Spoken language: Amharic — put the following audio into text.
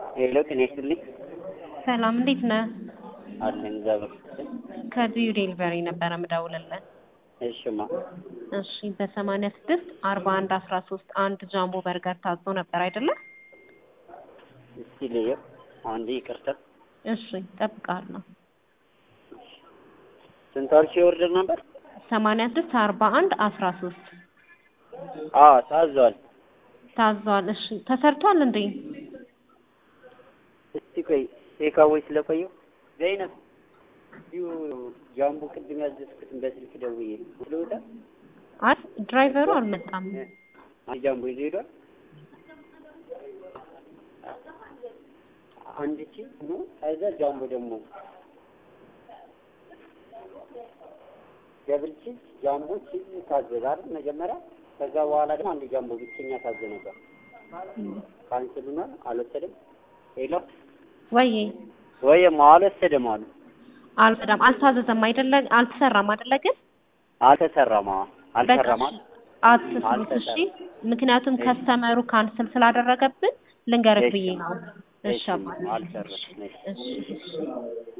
ሄሎ ጤና ይስጥልኝ። ሰላም እንዴት ነህ? አለን እግዚአብሔር ይመስገን። ከዚሁ ዴሊቨሪ ነበረ ምደውልልህ። እሽማ እሺ በሰማንያ ስድስት አርባ አንድ አስራ ሶስት አንድ ጃምቦ በርገር ታዞ ነበር አይደለ? እስቲ ልየው አንዴ ይቅርታ። እሺ እጠብቅሃለሁ። ስንት አልሽኝ ኦርደር ነበር? ሰማንያ ስድስት አርባ አንድ አስራ ሶስት አዎ ታዟል። ታዟል። እሺ ተሰርቷል እንዴ? እስቲ ቆይ ቴካዌይ ስለቆየው ዘይነብ ዩ ጃምቦ ቅድም ያዘዝኩትን በስልክ ደውዬ ስለወጣ አይ ድራይቨሩ አልመጣም። አንድ ጃምቦ ይዞ ሄዷል። አንድ ቺ ነው ከዛ ጃምቦ ደግሞ ደብል ቺዝ ጃምቦ ቺዝ ታዘዘ አይደል መጀመሪያ። ከዛ በኋላ ደግሞ አንድ ጃምቦ ብቸኛ ታዘ ነበር። ካንስል ሆኗል። አልወሰድም። ሄሎ ወይ ወይማ አልወሰድም አሉ። አልመጣም። አልታዘዘም አይደለ? አልተሰራም አይደለ? ግን አልተሰራም። አዎ አልተሰራም። በቃ አትስሩት እሺ። ምክንያቱም ከስተመሩ ካንስል ስላደረገብን ልንገርህ ብዬ ነው። እሺ አባ አልሰራም። እሺ እሺ